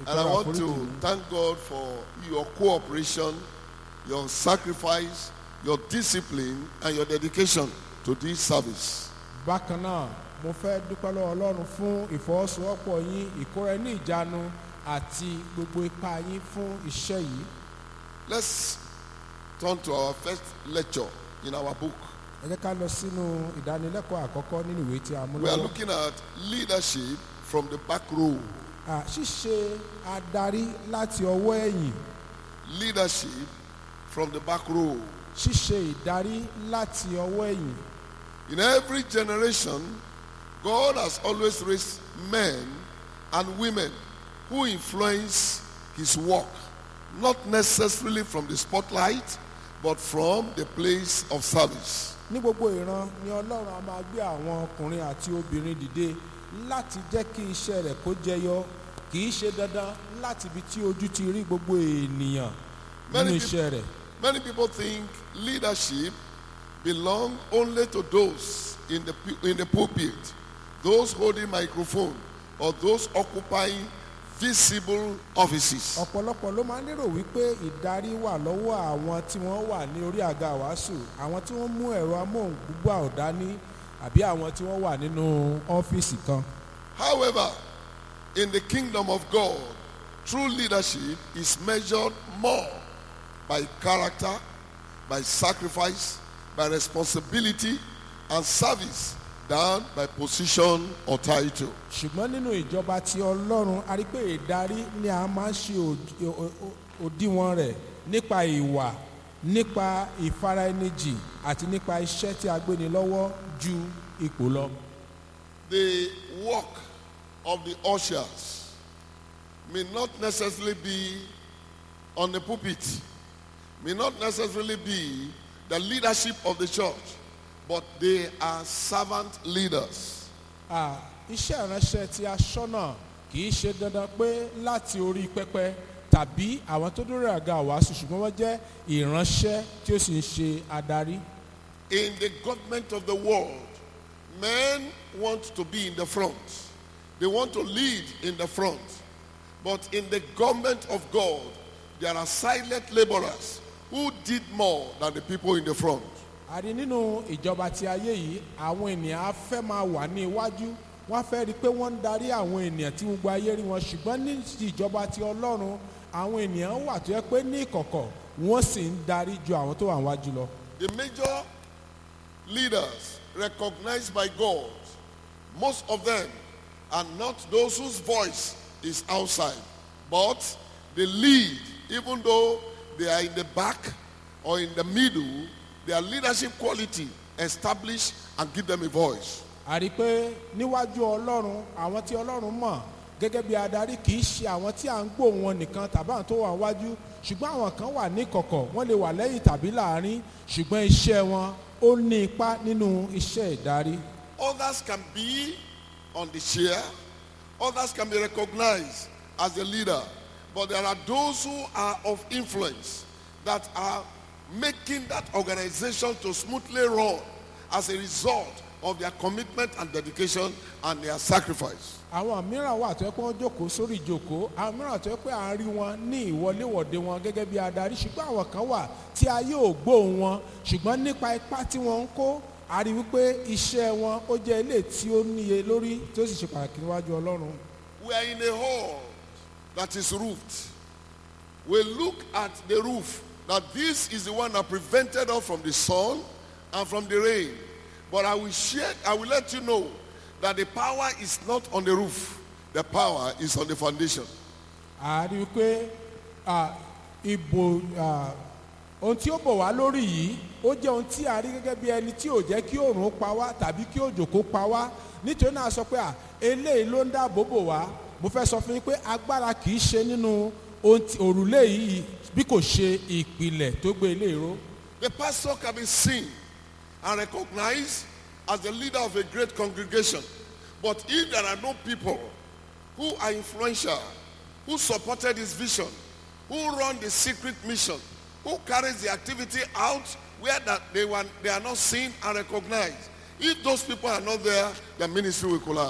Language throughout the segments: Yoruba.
And I ìtọrọ want àforíjì to mi. thank God for your cooperation, your sacrifice, your discipline, and your dedication to this service. bákan náà mo fẹ́ dúpẹ́ lọ́wọ́ ọlọ́run fún ìfọwọ́sowọ́pọ̀ yín ìkóra ní ìjánu àti gbogbo ipá yín fún iṣẹ́ yìí Let's turn to our first lecture in our book. ẹ jẹ́ ká lọ sínú ìdánilẹ́kọ̀ọ́ àkọ́kọ́ nínú ìwé tí a mú We are lọ́wọ́ looking at leadership from the back row. À, ṣíṣe adarí láti ọwọ́ ẹ̀yìn Leadership from the back row. ṣíṣe ìdarí láti ọwọ́ ẹ̀yìn In every generation, God has always raised men and women who influence his work, not necessarily from the spotlight, but from the place of service. ní gbogbo ìran ni ọlọ́run a máa gbé àwọn ọkùnrin àti obìnrin dìde láti jẹ́ kí iṣẹ́ rẹ̀ kó jẹyọ kì í ṣe dandan láti ibi tí ojú ti rí gbogbo ènìyàn nínú Many iṣẹ́ rẹ̀. Many people think leadership belong only to those in the, pu- in the pulpit, those holding microphone, or those occupying visible offices. ọ̀pọ̀lọpọ̀ ló máa ń lérò wípé ìdarí wà lọ́wọ́ àwọn tí wọ́n wà ní orí àga wàásù àwọn tí wọ́n mú ẹ̀rọ amóhùngbúgbà ọ̀dání àbí àwọn tí wọ́n wà nínú ọ́fíìsì kan. However, in the kingdom of God, true leadership is measured more by character, by sacrifice, by responsibility, and service than by position or title. ṣùgbọ́n nínú ìjọba ti ọlọ́run a rí pé ìdarí ni a máa ń ṣe òd- o- o- òdiwọ̀n rẹ̀ nípa ìwà nípa ìfaraẹnijì àti nípa iṣẹ́ tí a gbé ni lọ́wọ́ ju ipò lọ. The work of the ushers may not necessarily be on the pulpit, may not necessarily be the leadership of the church, but they are servant leaders. Ah, iṣẹ́ ìránṣẹ́ tí aṣọ́nà kì í ṣe dandan pé láti orí pẹpẹ tàbí àwọn tó dúró àga wàásù ṣùgbọ́n wọ́n jẹ́ ìránṣẹ́ tí ó sì ń ṣe adarí. In the government of the world, men want to be in the front. They want to lead in the front. But in the government of God, there are silent laborers who did more than the people in the front. a rí nínú ìjọba ti ayé yìí àwọn ènìyàn á fẹ́ máa wà ní iwájú wọ́n á fẹ́ rí i pé wọ́n ń darí àwọn ènìyàn tí gbogbo ayé rí wọn ṣùgbọ́n ní ti ìjọba ti ọlọ́run àwọn ènìyàn wà tó yẹ pé ní ìkọ̀kọ̀ wọ́n sì ń darí ju àwọn tó wà níwájú lọ. The major leaders recognized by God, most of them are not those whose voice is outside, but they lead even though they are in the back or in the middle, their leadership quality establish and give them a voice. a rí i pé níwájú ọlọ́run àwọn tí ọlọ́run mọ̀ gẹ́gẹ́ bí adarí kì í ṣe àwọn tí à ń gbóhùn wọn nìkan tàbí àwọn tó wà wájú ṣùgbọ́n àwọn kan wà ní kọ̀kọ̀ wọ́n lè wà lẹ́yìn tàbí láàrin ṣùgbọ́n iṣẹ́ wọn ó ní ipa nínú iṣẹ́ ìdarí. Others can be on the chair, others can be recognized as a leader, but there are those who are of influence that are making that organization to smoothly run as a result of their commitment and dedication and their sacrifice. àwọn mìíràn wà tó yẹ pé wọ́n jókòó sórí ìjókòó àwọn mìíràn tó yẹ pé à ń rí wọn ní ìwọléwọ̀de wọn gẹ́gẹ́ bí adarí ṣùgbọ́n àwọn kan wà tí a yóò gbóhùn wọn ṣùgbọ́n nípa ipá tí wọ́n ń kó a rí wípé iṣẹ́ wọn ó jẹ́ ilé tí ó níye lórí tí ó sì ṣe pàtàkì níwájú ọlọ́run. We are in a hall that is roofed. We look at the roof that this is the one that prevented us from the sun and from the rain. But I will share, I will let you know that the power is not on the roof. The power is on the foundation. a rí wípé à, ìbò à, ohun tí ó bọ̀ wá lórí yìí ó jẹ́ ohun tí a rí gẹ́gẹ́ bí ẹni tí ò jẹ́ kí òòrùn pa wá tàbí kí òjò kó pa wá nítorí náà a sọ pé à eléyìí ló ń dáàbò bò wá mo fẹ́ sọ fún yín pé agbára kì í ṣe nínú ohun tí- òrùlé yìí bí kò ṣe ìpìlẹ̀ tó gbé ilé ìró. The pastor can be seen and recognized as the leader of a great congregation. But if there are no people who are influential, who supported his vision, who run the secret mission, who carries the activity out where that they, were, they are not seen and recognized, if those people are not there, the ministry will collapse.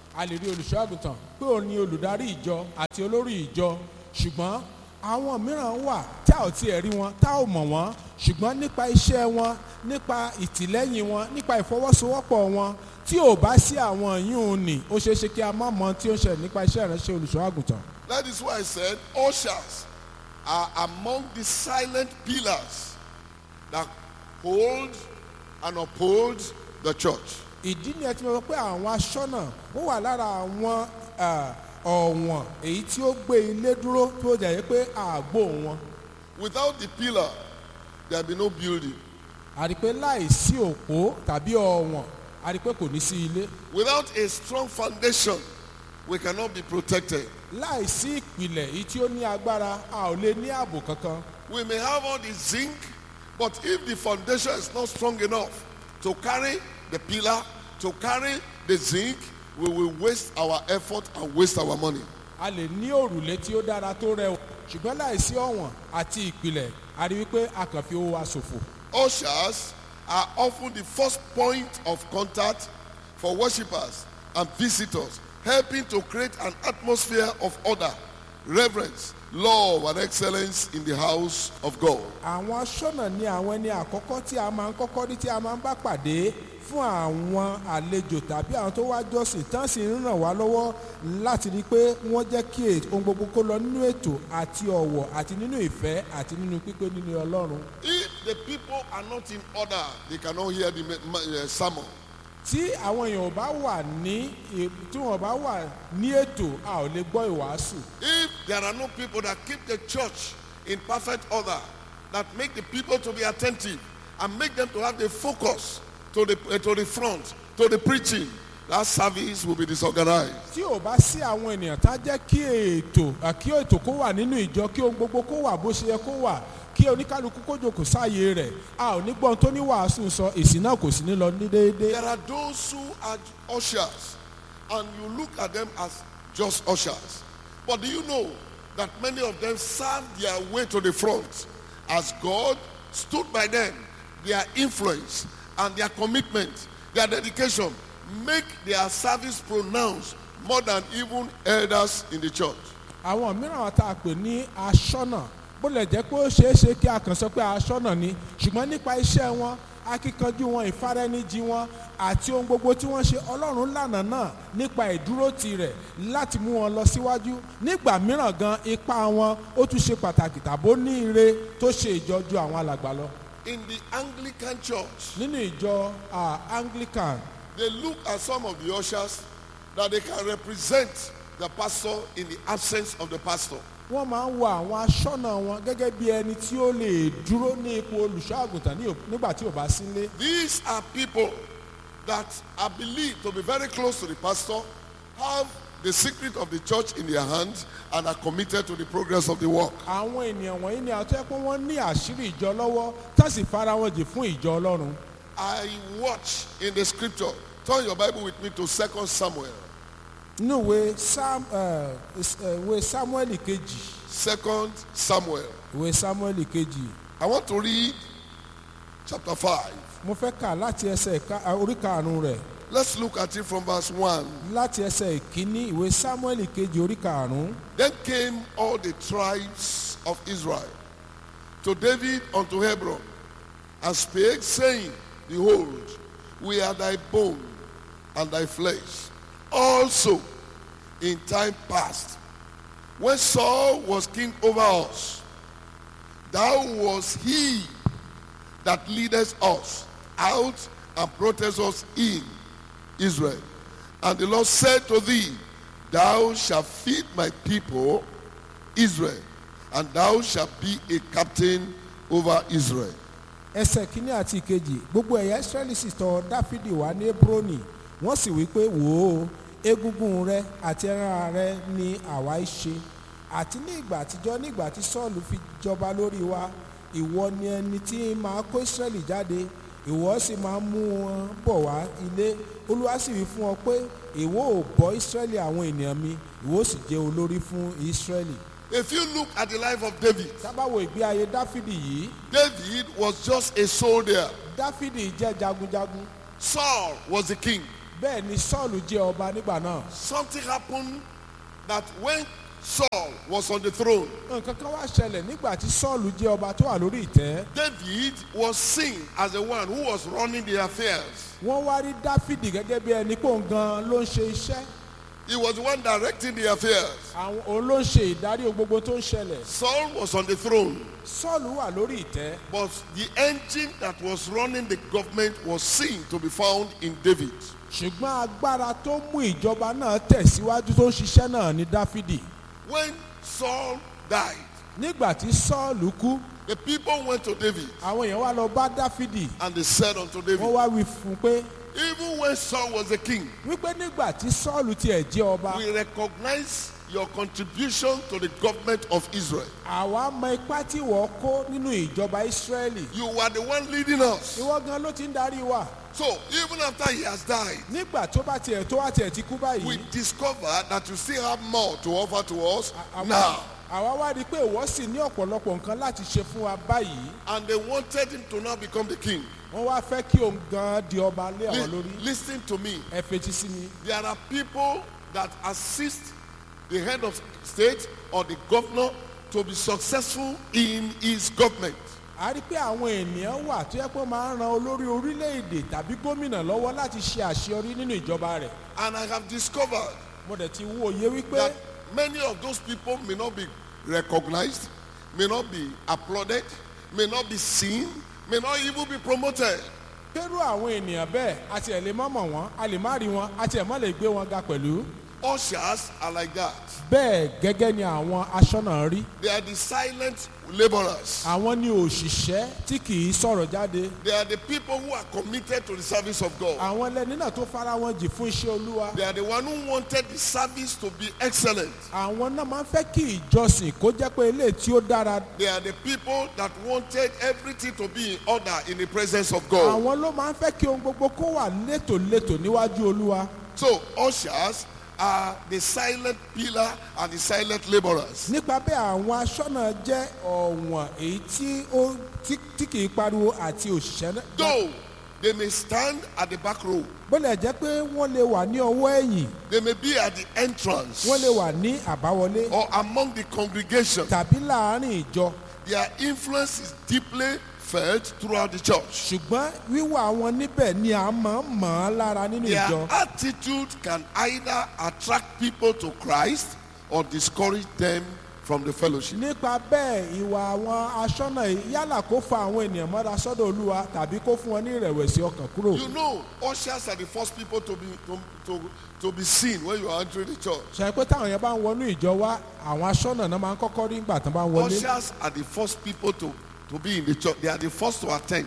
a lè rí olùṣọ́ àgùntàn pé òun ni olùdarí ìjọ àti olórí ìjọ ṣùgbọ́n àwọn mìíràn wà tá ò tiẹ̀ rí wọn tá ò mọ̀ wọ́n ṣùgbọ́n nípa iṣẹ́ wọn nípa ìtìlẹ́yìn wọn nípa ìfọwọ́sowọ́pọ̀ wọn tí ò bá sí àwọn yìí nì ó ṣeé ṣe kí a má mọ tí ó ń ṣẹlẹ̀ nípa iṣẹ́ ìránṣẹ́ olùṣọ́ àgùntàn. That is why I said ushers are among the silent pillars that hold and uphold the church. ìdí ni ẹ ti mọ̀ pé àwọn aṣọ́nà ó wà lára àwọn ah, ọ̀wọ̀n èyí tí ó gbé ilé dúró tó jẹ́ pé àgbo wọn. Without the pillar, there be no building. a rí i pé láì sí òpó tàbí ọ̀wọ̀n a rí i pé kò ní sí ilé. Without a strong foundation, we cannot be protected. láì sí ìpìlẹ̀ èyí tí ó ní agbára a ò lè ní ààbò kankan. We may have all the zinc, but if the foundation is not strong enough to carry the pillar, to carry the zinc, we will waste our effort and waste our money. a lè ní òrùlé tí ó dára tó rẹwà ṣùgbọ́n láì sí ọ̀wọ̀n àti ìpìlẹ̀ a rí i pé a kàn fi owó wa ṣòfò. Ushers are often the first point of contact for worshippers and visitors, helping to create an atmosphere of order, reverence, love, and excellence in the house of God. àwọn aṣọ́nà ni àwọn ẹni àkọ́kọ́ tí a máa ń kọ́kọ́ rí tí a máa ń bá pàdé fún àwọn àlejò tàbí àwọn tó wá jọ́sìn tán sì ń ràn wá lọ́wọ́ láti rí i pé wọ́n jẹ́ kí ètò- ohun gbogbo kó lọ nínú ètò àti ọ̀wọ̀ àti nínú ìfẹ́ àti nínú pípé nínú ọlọ́run. If the people are not in order, they cannot hear the me- ma- uh, sermon. tí àwọn èèyàn ò bá wà ní ì- tí wọ́n bá wà ní ètò a ò lè gbọ́ ìwàásù. If there are no people that keep the church in perfect order, that make the people to be attentive and make them to have the focus to the, uh, to the front, to the preaching, that service will be disorganized. tí ò bá sí àwọn ènìyàn tá jẹ́ kí ètò à, kí ètò kó wà nínú ìjọ kí ohun gbogbo kó wà bó ṣe yẹ kó wà kí oníkálukú kó jòkó sáàyè rẹ̀ a ò ní gbọ́n tó ní wàásù sọ èsì náà kò sí ní lọ ní déédéé. There are those who are ushers, and you look at them as just ushers. But do you know that many of them serve their way to the front as God stood by them, their influence and their commitment, their dedication, make their service pronounced more than even elders in the church. àwọn mìíràn tá a pè ní aṣọ́nà bó lè jẹ́ pé ó ṣeé ṣe kí a kàn sọ pé aṣọ́nà ni ṣùgbọ́n nípa iṣẹ́ wọn akíkanjú wọn ìfaraẹnijì wọn àti ohun gbogbo tí wọ́n ṣe ọlọ́run lànà náà nípa ìdúrótì rẹ̀ láti mú wọn lọ síwájú nígbà mìíràn gan ipa wọn ó tún ṣe pàtàkì tàbó ní ire tó ṣe ìjọjú àwọn alàgbà lọ. In the Anglican church, nínú ìjọ ah, anglican they look at some of the ushers that they can represent the pastor in the absence of the pastor. wọ́n máa ń wo àwọn aṣọ́nà wọn gẹ́gẹ́ bí ẹni tí ó lè dúró ní ipò olùṣọ́ àgùntàn ní ò- nígbà tí ò bá sílé. These are people that are believed to be very close to the pastor, have the secret of the church in their hands, and are committed to the progress of the work. àwọn ènìyàn wọ̀nyí ni àtọ́ pé wọ́n ní àṣírí ìjọ lọ́wọ́ tá sì fara wọn jì fún ìjọ ọlọ́run. I watch in the scripture. Turn your Bible with me to 2 Samuel. nínú ìwé Sam- eh, is- eh, ìwé samuel kejì 2 Samuel. ìwé samuel kejì I want to read chapter 5. mo fẹ́ kà láti ẹsẹ̀ ìka- ah, orí karùn-ún rẹ̀ Let's look at it from verse 1. láti ẹsẹ̀ ìkíní ìwé samuel kejì orí karùn-ún. Then came all the tribes of Israel to David unto Hebron and spake, saying, Behold, we are thy bone and thy flesh. Also, in time past, when Saul was king over us, thou was he that leadest us out and broughtest us in Israel. And the Lord said to thee, Thou shalt feed my people Israel, and thou shalt be a captain over Israel. ẹsẹ̀ kínní àti ìkejì gbogbo ẹ̀yà israẹli sì tọ̀ dáfídì wá ní hebroni wọ́n sì wí pé wò ó egungun rẹ àti ẹran rẹ ni àwa í ṣe àti ní ìgbà àtijọ́ ní ìgbà tí sọ́ọ̀lù fi jọba lórí wa ìwọ ni ẹni tí máa kó israẹli jáde ìwọ sì máa mú wọn bọ̀ wá ilé olúwa sì wí fún ọ pé ìwọ ò bọ́ israẹli àwọn ènìyàn mi ìwọ sì jẹ́ olórí fún israẹli If you look at the life of David, tábàwò ìgbé ayé dáfídì yìí David was just a soldier. dáfídì jẹ́ jagunjagun Saul was the king. bẹ́ẹ̀ ni sọ́ọ̀lù jẹ́ ọba nígbà náà something happened that when Saul was on the throne, nǹkan kan wá ṣẹlẹ̀ nígbà tí sọ́ọ̀lù jẹ́ ọba tó wà lórí ìtẹ́ David was seen as the one who was running the affairs. wọ́n wá rí dáfídì gẹ́gẹ́ bí ẹni pò ń gan ló ń ṣe iṣẹ́ He was the one directing the affairs. àwọn òun ló ń ṣe ìdarí ohun gbogbo tó ń ṣẹlẹ̀ Saul was on the throne, sọ́ọ̀lù wà lórí ìtẹ́ but the engine that was running the government was seen to be found in David. ṣùgbọ́n agbára tó mú ìjọba náà tẹ̀síwájú tó ń ṣiṣẹ́ náà ní dáfídì When Saul died, nígbà tí sọ́ọ̀lù kú the people went to David àwọn èèyàn wá lọ bá dáfídì and they said unto wọ́n David, wá wí fún un pé Even when Saul was the king, wípé nígbà tí sọ́ọ̀lù tiẹ̀ jẹ́ ọba we recognize your contribution to the government of Israel. àwa mọ ipá tí wọ́n kó nínú ìjọba ìsírẹ́lì You were the one leading us. ìwọ gan ló ti ń darí wa So even after he has died, nígbà tó bá tiẹ̀ tó wá tiẹ̀ ti kú we báyìí discover that you still have more to offer to us àwa- now. àwa wá rí i pé ìwọ sì ní ọ̀pọ̀lọpọ̀ nǹkan láti ṣe fún wa báyìí And they wanted him to now become the king. wọ́n wá fẹ́ kí òun gan di ọba lé àwọn Li- lórí listen to me. ẹ fetí sí mi There are people that assist the head of state or the governor to be successful in his government. a rí i pé àwọn ènìyàn wà tó yẹ pé ó máa ń ran olórí orílẹ̀-èdè tàbí gómìnà lọ́wọ́ láti ṣe àṣeyọrí nínú ìjọba rẹ̀ And I have discovered mo dẹ̀ ti wo òye wípé that many of those people may not be recognized, may not be applauded, may not be seen, may not even be promoted. kérú àwọn ènìyàn bẹ́ẹ̀ a tiẹ̀ lè má mọ̀ wọ́n a lè má rí wọn a tiẹ̀ má lè gbé wọn ga pẹ̀lú Ushers are like that. bẹ́ẹ̀ gẹ́gẹ́ ni àwọn aṣọ́nà rí They are the silent laborers. àwọn ni òṣìṣẹ́ tí kì í sọ̀rọ̀ jáde They are the people who are committed to the service of God. àwọn ẹlẹ́ni náà tó fara wọn jì fún iṣẹ́ olúwa They are the one who wanted the service to be excellent. àwọn náà máa ń fẹ́ kí ìjọsìn kó jẹ́ pé eléyìí tí ó dára They are the people that wanted everything to be in order in the presence of God. àwọn ló máa ń fẹ́ kí ohun gbogbo kó wà létòlétò níwájú olúwa So ushers are the silent pillar and the silent laborers. nípa bẹ́ẹ̀ àwọn aṣọ́nà jẹ́ ọ̀wọ̀n èyí tí ó tí- tí kì í pariwo àti òṣìṣẹ́ náà Though they may stand at the back row, bólẹ̀ jẹ́ pé wọ́n lè wà ní ọwọ́ ẹ̀yìn they may be at the entrance wọ́n lè wà ní àbáwọlé or among the congregation. tàbí láàárín ìjọ Their influence is deeply felt throughout the church. ṣùgbọ́n wíwà wọn níbẹ̀ ni a máa ń mọ̀ ọ́n lára nínú Their ìjọ attitude can either attract people to Christ or discourage them from the fellowship. nípa bẹ́ẹ̀ ìwà àwọn aṣọ́nà yìí yálà kó fa àwọn ènìyàn mọ́ra sọ́dọ̀ olúwa tàbí kó fún wọn ní ìrẹ̀wẹ̀sì ọkàn kúrò You know, ushers are the first people to be to, to, to be seen when you are entering the church. ṣe pé táwọn yẹn bá ń wọnú ìjọ wa àwọn aṣọ́nà náà máa ń kọ́kọ́ rí ńgbà tán bá ń wọlé Ushers are the first people to, to be in the church. They are the first to attend.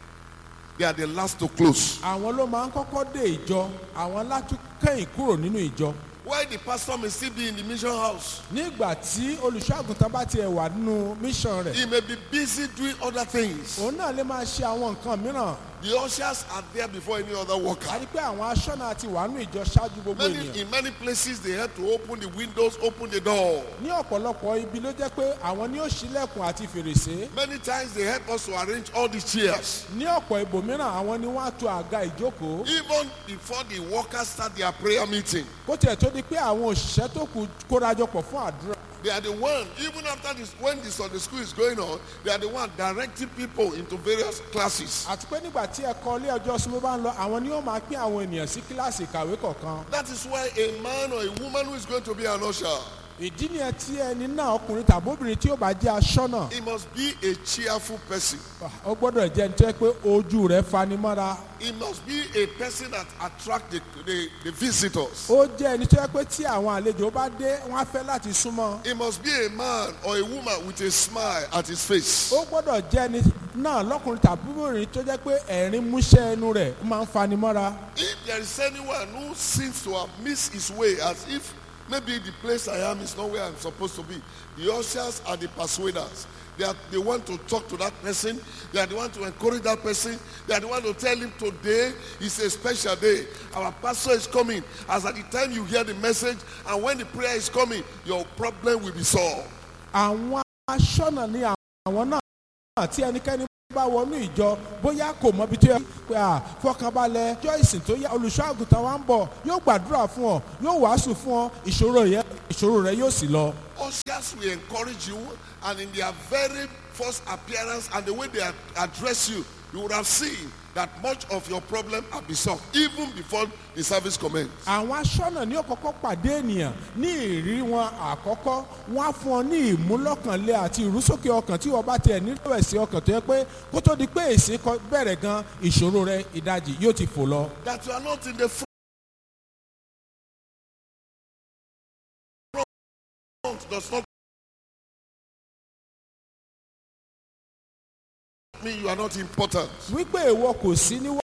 They are the last to close. àwọn ló máa ń kọ́kọ́ dé ìjọ àwọn látún kẹ́yìn kúrò nínú ìjọ Why the pastor may still be in the mission house? nígbà tí olùṣọ́àgùntàn bá tiẹ̀ wà nínú mission rẹ̀ He may be busy doing other things. òun náà lè máa ṣe àwọn nǹkan mìíràn The ushers are there before any other a worker. rí pé àwọn aṣọ́nà ti wà nínú ìjọ ṣáájú gbogbo Many, ènìyàn in many places, they had to open the windows, open the door. ní ọ̀pọ̀lọpọ̀ ibi ló jẹ́ pé àwọn ni ó ṣílẹ̀kùn àti fèrèsé Many times, they help us to arrange all the chairs. ní ọ̀pọ̀ ibòmíràn àwọn ni wọ́n á to àga ìjókòó Even before the workers start their prayer meeting, kó tiẹ̀ tó di pé àwọn òṣìṣẹ́ tó kù kórajọpọ̀ fún àdúrà they are the one, even after this, when the Sunday school is going on, they are the one directing people into various classes. àti pé nígbà tí ẹ̀kọ́ ilé ọjọ́ súnmọ́ bá ń lọ àwọn ni ó máa pín àwọn ènìyàn sí kíláàsì ìkàwé kọ̀ọ̀kan That is why a man or a woman who is going to be an usher, ìdí nìyẹn tí ẹni náà ọkùnrin tàbí obìnrin tí ó bá jẹ́ aṣọ́nà he must be a cheerful person. ó gbọ́dọ̀ jẹ́ ẹni tó yẹ pé ojú rẹ̀ fanimọ́ra He must be a person that attracts the, the, the visitors. ó jẹ́ ẹni tó yẹ pé tí àwọn àlejò bá dé wọ́n á fẹ́ láti súnmọ́ He must be a man or a woman with a smile at his face. ó gbọ́dọ̀ jẹ́ ẹni náà lọ́kùnrin tàbí obìnrin tó jẹ́ pé ẹ̀rín músẹ́ ẹnu rẹ̀ ó máa ń fanimọ́ra If there is anyone who seems to have missed his way, as if maybe the place I am is not where I'm supposed to be, the ushers are the persuaders. They, are, they want to talk to that person. They are the one to encourage that person. They are the one to tell him today is a special day. Our pastor is coming. As at the time you hear the message and when the prayer is coming, your problem will be solved. àwọn aṣọ́nà ni àwọn náà tí ẹnikẹ́ni bá wọnú ìjọ bóyá kò mọ ibi tó yẹ pé à fọkànbalẹ̀ ọjọ́ ìsìn tó yá olùṣọ́ àgùntàn wa ń bọ̀ yóò gbàdúrà fún ọ yóò wàásù fún ọ ìṣòro yẹn ìṣòro rẹ yóò sì lọ. Ushers will encourage you, and in their very first appearance and the way they ad- address you, you would have seen that much of your problem have been solved even before the service commenced. àwọn aṣọ́nà ní ọ̀kọ́kọ́ pàdé ènìyàn ní ìrírí wọn àkọ́kọ́ wọ́n á fún ọ ní ìmúlọ́kànlé àti ìrúsókè ọkàn tí wọ́n bá tiẹ̀ nílò ẹ̀sìn ọkàn tó yẹ pé kó tó di pé èsì kọ- bẹ̀rẹ̀ gan ìṣòro rẹ ìdajì yóò ti fò lọ. That you are not in the front does not mean you are not important. wípé ìwọ kò sí níwájú